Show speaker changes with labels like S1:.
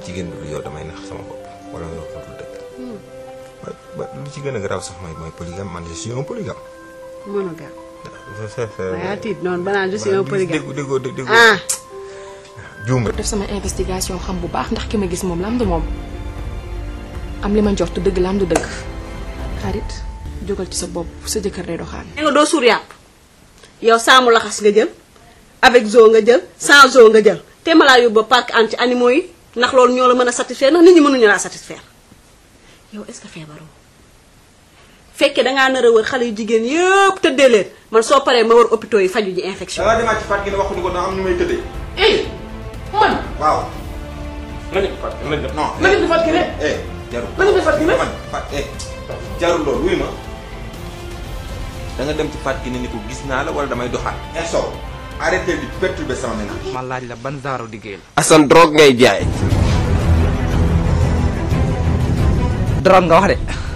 S1: jigéen bi yow damay nax sama bopp wala nga wax lu dëgg. ba ba lu ci gën a garaaw sax mooy mooy polygame man je suis un polygame.
S2: monogame.
S1: dafa fekk.
S2: da ngaa tiit noonu ba naan je suis un polygame.
S1: déggoo déggoo déggoo.
S2: ah.
S1: juum
S3: def sama investigation xam bu baax ndax ki ma gis moom lam du moom am li ma njort dëgg lam du dëgg xarit jógal ci sa bopp sa jëkkër day doxaan
S2: nga doo suur yàpp yow saamu laxas nga jël avec zoo nga jël sans zoo nga jël te ma laa yóbbu ba parc anti animaux yi ndax loolu ñoo la mën a satisfaire ndax nit ñi mënuñu laa satisfaire yow est-ce que feebaroo fekkee dangaa nar a wër xale yu jigéen yëpp tëddee leen man soo paree ma wër hôpitaux yi faju ji infection.
S1: da ngaa demaat ci Fatou Gueye wax ko ni ko da am ñu may tëddee.
S4: eh man
S1: waaw.
S4: nga ne Fatou nga ne
S1: non.
S4: nga ne Fatou Gueye
S1: eh jarul.
S4: nga ne Fatou Gueye
S1: man Fatou eh jarul loolu wuy ma. da nga dem ci Fatou Gueye ni ko gis naa la wala damay doxaat. eh Sow arrêtez di perturber sama ménage.
S5: ma laaj la ban genre liggéey la.
S6: Assane drogue ngay jaay.
S5: drogue nga wax de.